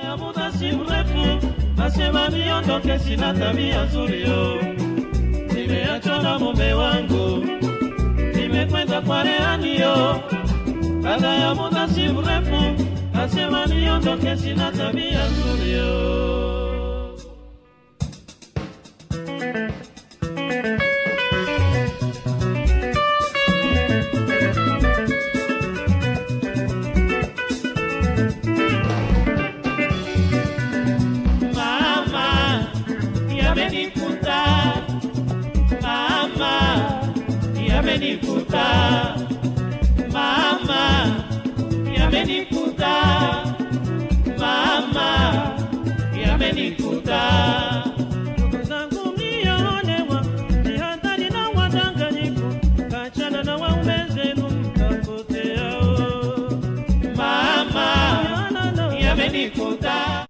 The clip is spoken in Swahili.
ya muda si mrefu, nasema niondoke, sina tabia nzuri yo. Nimeachwa na mume wangu, nimekwenda kwa rehani yo. Baada ya muda si mrefu, nasema niondoke, sina tabia nzuri yo. Mama, yamenikuta. Mama, yamenikuta. Mama, yamenikuta. Mama, yamenikuta. Ndugu zangu mliolewa, jihadhari na wadanganyifu, kachana na waume zenu mtapotea. Mama, yamenikuta.